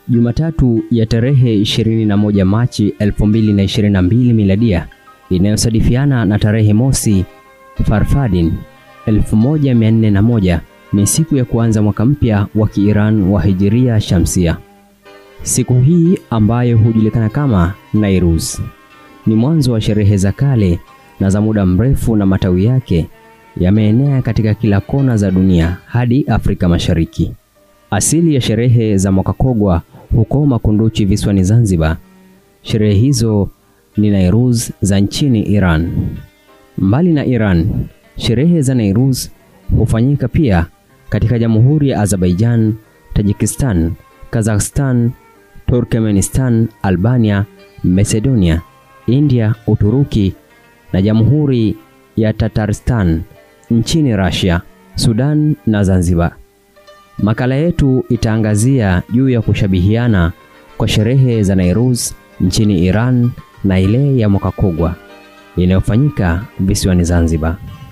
Jumatatu ya tarehe 21 Machi 2022 miladia inayosadifiana na tarehe mosi Farfadin 1401 ni siku ya kuanza mwaka mpya wa Kiiran wa Hijiria Shamsia. Siku hii ambayo hujulikana kama Nairuz ni mwanzo wa sherehe za kale na za muda mrefu, na matawi yake yameenea katika kila kona za dunia hadi Afrika Mashariki. Asili ya sherehe za mwaka kogwa huko Makunduchi visiwani Zanzibar. Sherehe hizo ni Nairuz za nchini Iran. Mbali na Iran, sherehe za Nairuz hufanyika pia katika Jamhuri ya Azerbaijan, Tajikistan, Kazakhstan, Turkmenistan, Albania, Macedonia, India, Uturuki na Jamhuri ya Tatarstan nchini Russia, Sudan na Zanzibar. Makala yetu itaangazia juu ya kushabihiana kwa sherehe za Nairuz nchini Iran na ile ya mwaka kogwa inayofanyika visiwani Zanzibar,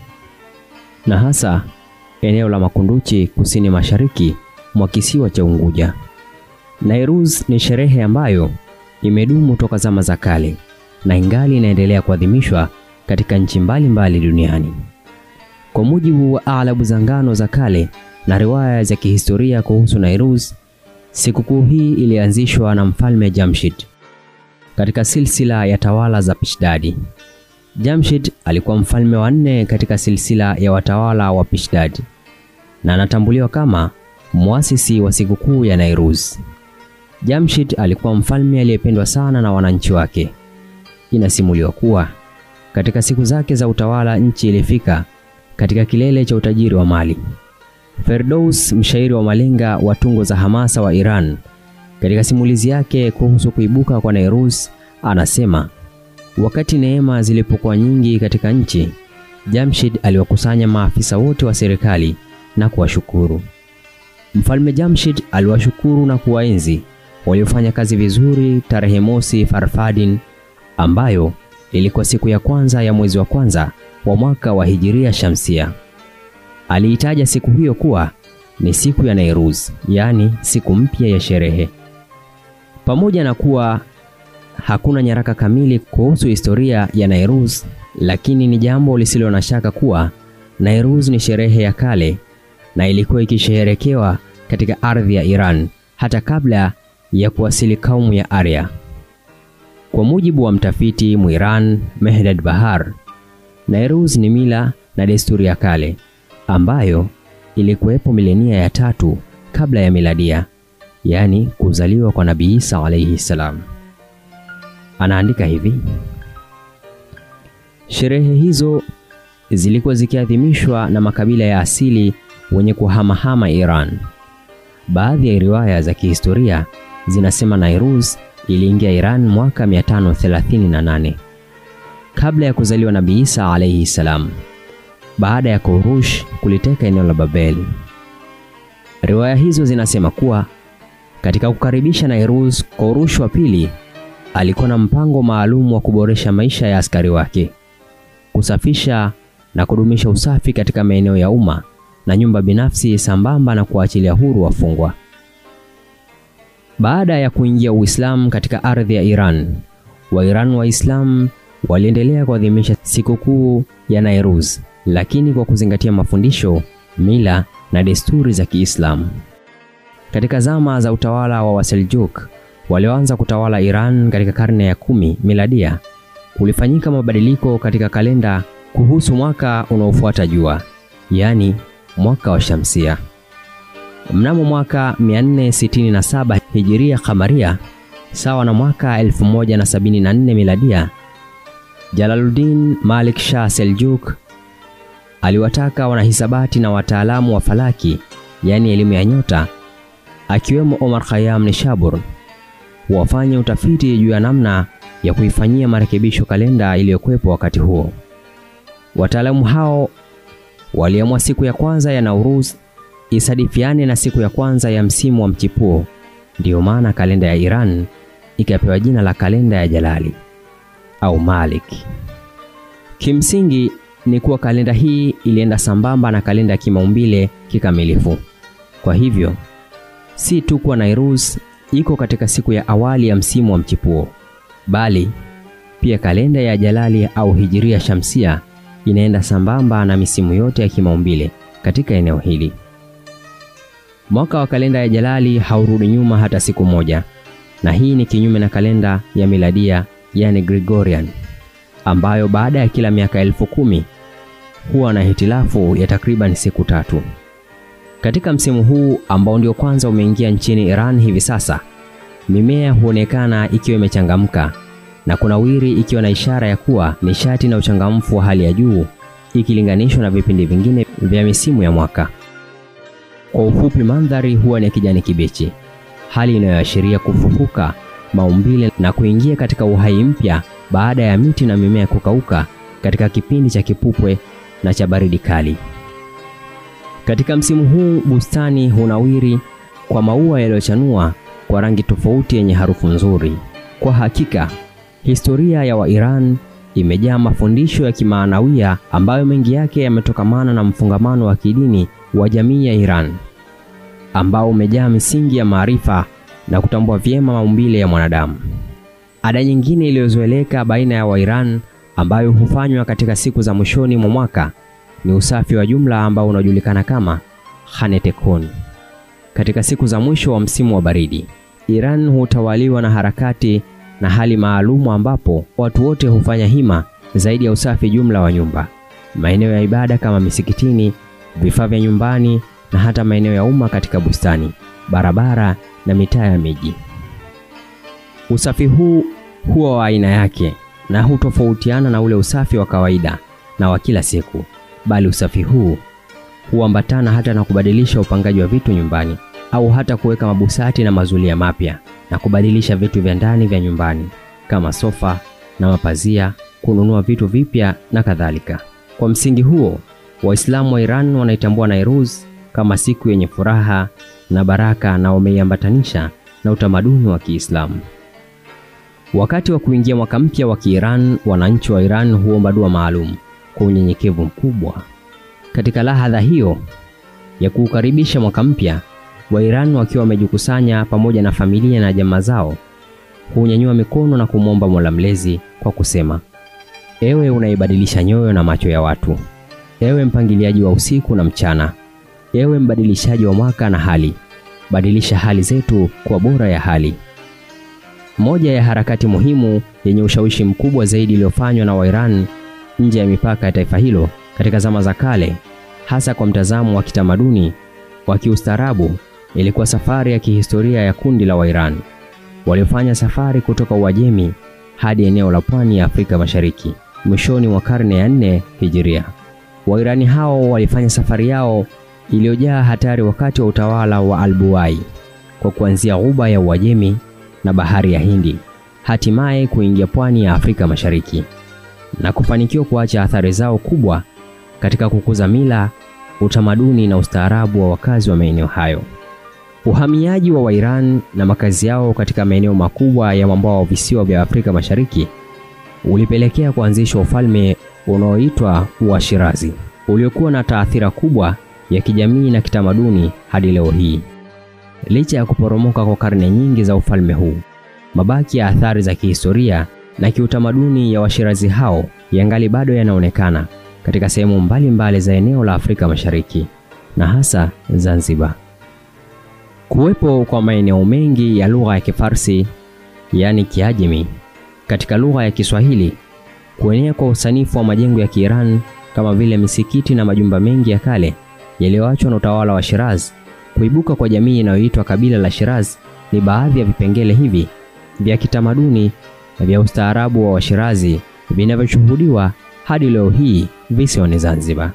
na hasa eneo la Makunduchi kusini mashariki mwa kisiwa cha Unguja. Nairuz ni sherehe ambayo imedumu toka zama za kale na ingali inaendelea kuadhimishwa katika nchi mbalimbali duniani. Kwa mujibu wa alabu za ngano za kale na riwaya za kihistoria kuhusu Nairuz, sikukuu hii ilianzishwa na Mfalme Jamshid katika silsila ya tawala za Pishdadi. Jamshid alikuwa mfalme wa nne katika silsila ya watawala wa Pishdadi na anatambuliwa kama muasisi wa sikukuu ya Nairuz. Jamshid alikuwa mfalme aliyependwa sana na wananchi wake. Inasimuliwa kuwa katika siku zake za utawala nchi ilifika katika kilele cha utajiri wa mali. Ferdous, mshairi wa malenga wa tungo za hamasa wa Iran, katika simulizi yake kuhusu kuibuka kwa Nairuz anasema, wakati neema zilipokuwa nyingi katika nchi, Jamshid aliwakusanya maafisa wote wa serikali na kuwashukuru. Mfalme Jamshid aliwashukuru na kuwaenzi waliofanya kazi vizuri tarehe mosi Farfadin, ambayo ilikuwa siku ya kwanza ya mwezi wa kwanza wa mwaka wa Hijiria Shamsia. Aliitaja siku hiyo kuwa ni siku ya Nairuz, yaani siku mpya ya sherehe. Pamoja na kuwa hakuna nyaraka kamili kuhusu historia ya Nairuz, lakini ni jambo lisilo na shaka kuwa Nairuz ni sherehe ya kale na ilikuwa ikisherekewa katika ardhi ya Iran hata kabla ya kuwasili kaumu ya Arya. Kwa mujibu wa mtafiti Mwiran Mehdad Bahar, Nairuz ni mila na desturi ya kale ambayo ilikuwepo milenia ya tatu kabla ya miladia, yaani kuzaliwa kwa Nabii Isa alayhi salam. Anaandika hivi: sherehe hizo zilikuwa zikiadhimishwa na makabila ya asili wenye kuhamahama Iran. Baadhi ya riwaya za kihistoria zinasema Nairuz iliingia Iran mwaka 538 kabla ya kuzaliwa Nabii Isa alayhi salam, baada ya Kurush kuliteka eneo la Babeli. Riwaya hizo zinasema kuwa katika kukaribisha Nairuz, Kurush wa pili alikuwa na mpango maalum wa kuboresha maisha ya askari wake, kusafisha na kudumisha usafi katika maeneo ya umma na nyumba binafsi sambamba na kuachilia huru wafungwa. Baada ya kuingia Uislamu katika ardhi ya Iran, Wairan Waislamu waliendelea kuadhimisha sikukuu ya Nairuz, lakini kwa kuzingatia mafundisho, mila na desturi za Kiislamu. Katika zama za utawala wa Waseljuk walioanza kutawala Iran katika karne ya kumi miladia, kulifanyika mabadiliko katika kalenda kuhusu mwaka unaofuata jua, yaani mwaka wa Shamsia. Mnamo mwaka 467 Hijiria Kamaria, sawa na mwaka 1074 miladia, Jalaluddin Malik Shah Seljuk aliwataka wanahisabati na wataalamu wa falaki, yaani elimu ya nyota, akiwemo Omar Khayyam Nishabur wafanye utafiti juu ya namna ya kuifanyia marekebisho kalenda iliyokuwepo wakati huo. Wataalamu hao waliamua siku ya kwanza ya Nauruz isadifiane na siku ya kwanza ya msimu wa mchipuo. Ndiyo maana kalenda ya Iran ikapewa jina la kalenda ya Jalali au Malik. Kimsingi ni kuwa kalenda hii ilienda sambamba na kalenda ya kimaumbile kikamilifu. Kwa hivyo si tu kuwa Nairuz iko katika siku ya awali ya msimu wa mchipuo, bali pia kalenda ya Jalali au Hijiria Shamsia inaenda sambamba na misimu yote ya kimaumbile katika eneo hili. Mwaka wa kalenda ya Jalali haurudi nyuma hata siku moja, na hii ni kinyume na kalenda ya miladia, yani Gregorian, ambayo baada ya kila miaka elfu kumi huwa na hitilafu ya takriban siku tatu. Katika msimu huu ambao ndio kwanza umeingia nchini Iran hivi sasa, mimea huonekana ikiwa imechangamka na kunawiri, ikiwa na ishara ya kuwa nishati na uchangamfu wa hali ya juu ikilinganishwa na vipindi vingine vya misimu ya mwaka. Kwa ufupi, mandhari huwa ni kijani kibichi, hali inayoashiria kufufuka maumbile na kuingia katika uhai mpya baada ya miti na mimea kukauka katika kipindi cha kipupwe na cha baridi kali. Katika msimu huu bustani hunawiri kwa maua yaliyochanua kwa rangi tofauti yenye harufu nzuri. Kwa hakika, historia ya Wairan imejaa mafundisho ya kimaanawia ambayo mengi yake yametokamana na mfungamano wa kidini wa jamii ya Iran ambao umejaa misingi ya maarifa na kutambua vyema maumbile ya mwanadamu. Ada nyingine iliyozoeleka baina ya Wairan ambayo hufanywa katika siku za mwishoni mwa mwaka ni usafi wa jumla ambao unajulikana kama Khanetekon. Katika siku za mwisho wa msimu wa baridi, Iran hutawaliwa na harakati na hali maalumu ambapo watu wote hufanya hima zaidi ya usafi jumla wa nyumba, maeneo ya ibada kama misikitini, vifaa vya nyumbani na hata maeneo ya umma katika bustani, barabara na mitaa ya miji. Usafi huu huwa wa aina yake na hutofautiana na ule usafi wa kawaida na wa kila siku, bali usafi huu huambatana hata na kubadilisha upangaji wa vitu nyumbani au hata kuweka mabusati na mazulia mapya na kubadilisha vitu vya ndani vya nyumbani kama sofa na mapazia, kununua vitu vipya na kadhalika. Kwa msingi huo, Waislamu wa Iran wanaitambua Nairuz kama siku yenye furaha na baraka na wameiambatanisha na utamaduni wa Kiislamu. Wakati wa kuingia mwaka mpya wa Kiiran, wananchi wa Iran huomba dua maalum kwa unyenyekevu mkubwa. Katika lahadha hiyo ya kuukaribisha mwaka mpya, Wairan wakiwa wamejikusanya pamoja na familia na jamaa zao, hunyanyua mikono na kumwomba Mola Mlezi kwa kusema: ewe unaibadilisha nyoyo na macho ya watu, ewe mpangiliaji wa usiku na mchana, ewe mbadilishaji wa mwaka na hali, badilisha hali zetu kwa bora ya hali. Moja ya harakati muhimu yenye ushawishi mkubwa zaidi iliyofanywa na Wairan nje ya mipaka ya taifa hilo katika zama za kale, hasa kwa mtazamo wa kitamaduni wa kiustaarabu, ilikuwa safari ya kihistoria ya kundi la Wairan waliofanya safari kutoka Uajemi hadi eneo la pwani ya Afrika Mashariki mwishoni mwa karne ya nne Hijiria. Wairani hao walifanya safari yao iliyojaa hatari wakati wa utawala wa Albuai kwa kuanzia ghuba ya Uajemi na bahari ya Hindi, hatimaye kuingia pwani ya Afrika Mashariki na kufanikiwa kuacha athari zao kubwa katika kukuza mila, utamaduni na ustaarabu wa wakazi wa maeneo hayo. Uhamiaji wa Wairan na makazi yao katika maeneo makubwa ya mwambao wa visiwa vya Afrika Mashariki ulipelekea kuanzishwa ufalme unaoitwa wa Shirazi uliokuwa na taathira kubwa ya kijamii na kitamaduni hadi leo hii. Licha ya kuporomoka kwa karne nyingi za ufalme huu, mabaki ya athari za kihistoria na kiutamaduni ya Washirazi hao yangali bado yanaonekana katika sehemu mbalimbali za eneo la Afrika Mashariki na hasa Zanzibar. Kuwepo kwa maeneo mengi ya lugha ya Kifarsi yaani Kiajemi katika lugha ya Kiswahili, kuenea kwa usanifu wa majengo ya Kiiran kama vile misikiti na majumba mengi ya kale yaliyoachwa na utawala wa Shiraz, kuibuka kwa jamii inayoitwa kabila la Shiraz ni baadhi ya vipengele hivi vya kitamaduni na vya ustaarabu wa Washirazi vinavyoshuhudiwa hadi leo hii visiwani Zanzibar.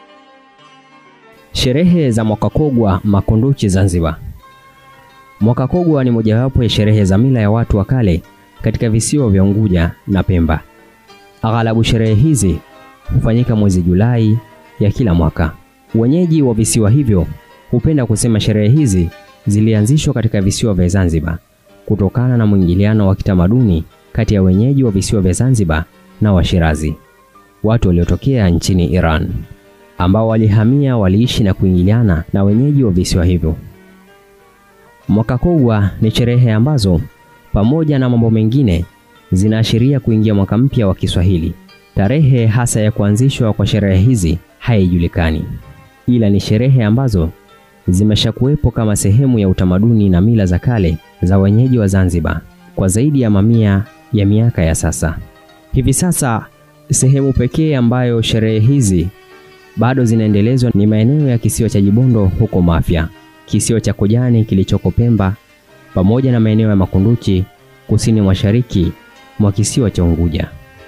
Sherehe za Mwakakogwa Makunduchi Zanzibar. Mwakakogwa ni mojawapo ya sherehe za mila ya watu wa kale katika visiwa vya Unguja na Pemba. Aghalabu sherehe hizi hufanyika mwezi Julai ya kila mwaka. Wenyeji wa visiwa hivyo hupenda kusema sherehe hizi zilianzishwa katika visiwa vya Zanzibar kutokana na mwingiliano wa kitamaduni kati ya wenyeji wa visiwa vya Zanzibar na Washirazi, watu waliotokea nchini Iran, ambao walihamia, waliishi na kuingiliana na wenyeji wa visiwa hivyo. Mwaka Kogwa ni sherehe ambazo pamoja na mambo mengine zinaashiria kuingia mwaka mpya wa Kiswahili. Tarehe hasa ya kuanzishwa kwa sherehe hizi haijulikani, ila ni sherehe ambazo zimeshakuwepo kama sehemu ya utamaduni na mila za kale za wenyeji wa Zanzibar kwa zaidi ya mamia ya miaka ya sasa. Hivi sasa sehemu pekee ambayo sherehe hizi bado zinaendelezwa ni maeneo ya kisiwa cha Jibondo huko Mafia, kisiwa cha Kojani kilichoko Pemba, pamoja na maeneo ya Makunduchi kusini mashariki mwa kisiwa cha Unguja.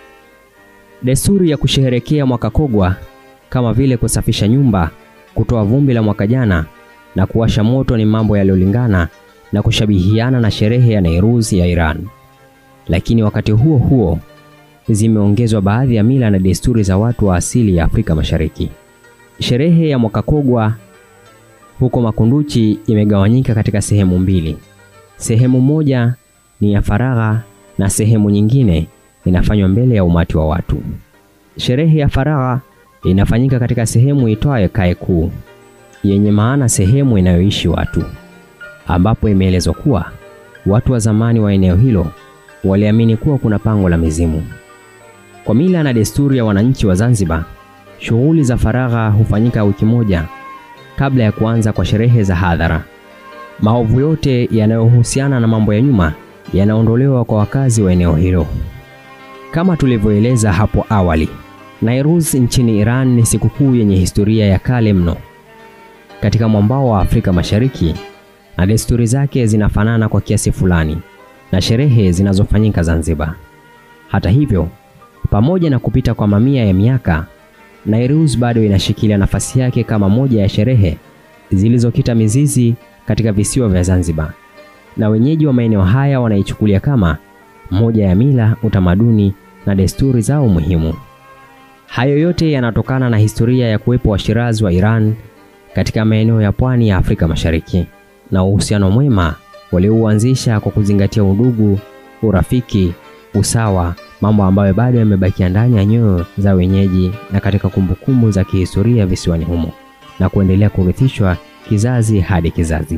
Desturi ya kusherehekea mwaka Kogwa kama vile kusafisha nyumba, kutoa vumbi la mwaka jana na kuwasha moto ni mambo yaliyolingana na kushabihiana na sherehe ya Nairuz ya Iran. Lakini wakati huo huo zimeongezwa baadhi ya mila na desturi za watu wa asili ya Afrika Mashariki. Sherehe ya mwaka Kogwa huko Makunduchi imegawanyika katika sehemu mbili. Sehemu moja ni ya faragha na sehemu nyingine inafanywa mbele ya umati wa watu. Sherehe ya faragha inafanyika katika sehemu itwayo Kae Kuu, yenye maana sehemu inayoishi watu, ambapo imeelezwa kuwa watu wa zamani wa eneo hilo waliamini kuwa kuna pango la mizimu. Kwa mila na desturi ya wananchi wa Zanzibar, shughuli za faragha hufanyika wiki moja kabla ya kuanza kwa sherehe za hadhara. Maovu yote yanayohusiana na mambo ya nyuma yanaondolewa kwa wakazi wa eneo hilo. Kama tulivyoeleza hapo awali, Nairuz nchini Iran ni sikukuu yenye historia ya kale mno katika mwambao wa Afrika Mashariki, na desturi zake zinafanana kwa kiasi fulani na sherehe zinazofanyika Zanzibar. Hata hivyo, pamoja na kupita kwa mamia ya miaka, Nairuz bado inashikilia nafasi yake kama moja ya sherehe zilizokita mizizi katika visiwa vya Zanzibar, na wenyeji wa maeneo haya wanaichukulia kama moja ya mila, utamaduni na desturi zao muhimu. Hayo yote yanatokana na historia ya kuwepo Washirazi wa Iran katika maeneo ya pwani ya Afrika Mashariki na uhusiano mwema waliouanzisha kwa kuzingatia udugu, urafiki, usawa, mambo ambayo bado yamebakia ndani ya nyoyo za wenyeji na katika kumbukumbu za kihistoria visiwani humo na kuendelea kurithishwa kizazi hadi kizazi.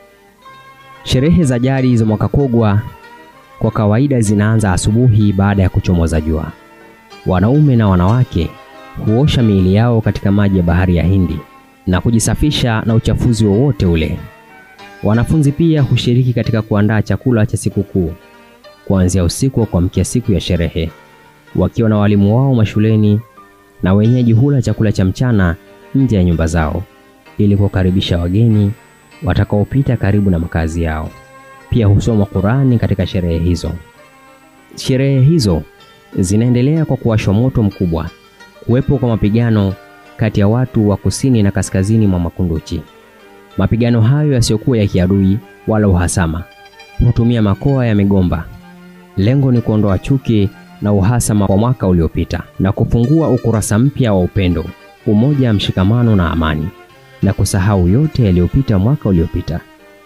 Sherehe za jadi za mwaka Kogwa kwa kawaida zinaanza asubuhi baada ya kuchomoza jua. Wanaume na wanawake huosha miili yao katika maji ya bahari ya Hindi na kujisafisha na uchafuzi wowote ule. Wanafunzi pia hushiriki katika kuandaa chakula cha sikukuu kuanzia usiku wa kuamkia siku ya sherehe, wakiwa na walimu wao mashuleni, na wenyeji hula chakula cha mchana nje ya nyumba zao ili kukaribisha wageni watakaopita karibu na makazi yao. Pia husoma Qurani katika sherehe hizo. Sherehe hizo zinaendelea kwa kuwashwa moto mkubwa, kuwepo kwa mapigano kati ya watu wa kusini na kaskazini mwa Makunduchi. Mapigano hayo yasiyokuwa ya kiadui wala uhasama hutumia makoa ya migomba. Lengo ni kuondoa chuki na uhasama wa mwaka uliopita na kufungua ukurasa mpya wa upendo, umoja, mshikamano na amani, na kusahau yote yaliyopita mwaka uliopita.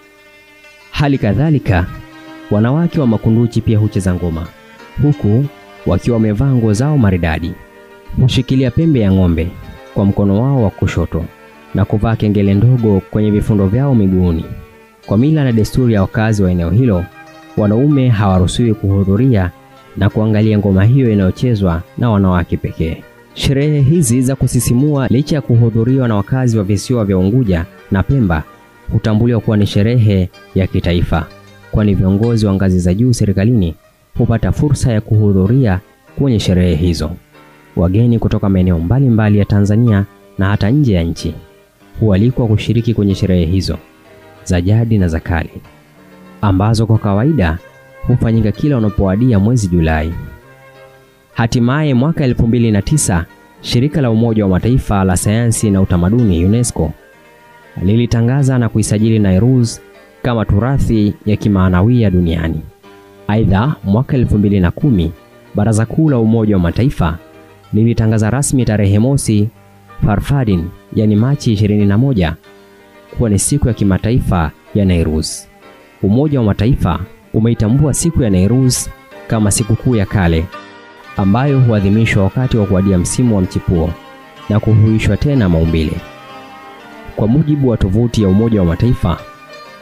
Hali kadhalika, wanawake wa Makunduchi pia hucheza ngoma, huku wakiwa wamevaa nguo zao maridadi. Hushikilia pembe ya ng'ombe kwa mkono wao wa kushoto na kuvaa kengele ndogo kwenye vifundo vyao miguuni. Kwa mila na desturi ya wakazi wa eneo hilo, wanaume hawaruhusiwi kuhudhuria na kuangalia ngoma hiyo inayochezwa na wanawake pekee. Sherehe hizi za kusisimua, licha ya kuhudhuriwa na wakazi wa visiwa vya Unguja na Pemba, hutambuliwa kuwa ni sherehe ya kitaifa, kwani viongozi wa ngazi za juu serikalini hupata fursa ya kuhudhuria kwenye sherehe hizo. Wageni kutoka maeneo mbalimbali ya Tanzania na hata nje ya nchi hualikwa kushiriki kwenye sherehe hizo za jadi na za kale ambazo kwa kawaida hufanyika kila unapowadia mwezi Julai. Hatimaye mwaka 2009 shirika la Umoja wa Mataifa la sayansi na utamaduni UNESCO lilitangaza na kuisajili Nairuz kama turathi ya kimaanawia duniani. Aidha, mwaka 2010 Baraza Kuu la Umoja wa Mataifa lilitangaza rasmi tarehe mosi Farfadin, yani Machi 21 kuwa ni siku ya kimataifa ya Nairuz. Umoja wa Mataifa umeitambua siku ya Nairuz kama sikukuu ya kale ambayo huadhimishwa wakati wa kuadia msimu wa mchipuo na kuhuishwa tena maumbile. Kwa mujibu wa tovuti ya Umoja wa Mataifa,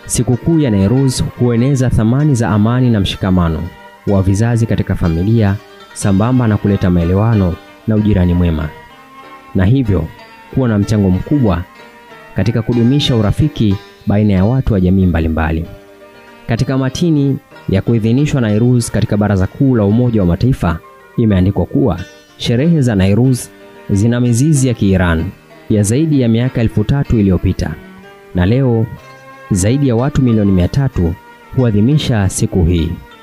Sikukuu ya Nairuz hueneza thamani za amani na mshikamano wa vizazi katika familia sambamba na kuleta maelewano na ujirani mwema, na hivyo kuwa na mchango mkubwa katika kudumisha urafiki baina ya watu wa jamii mbalimbali. Katika matini ya kuidhinishwa Nairuz katika Baraza Kuu la Umoja wa Mataifa imeandikwa kuwa sherehe za Nairuz zina mizizi ya Kiiran ya zaidi ya miaka elfu tatu iliyopita na leo zaidi ya watu milioni mia tatu huadhimisha siku hii.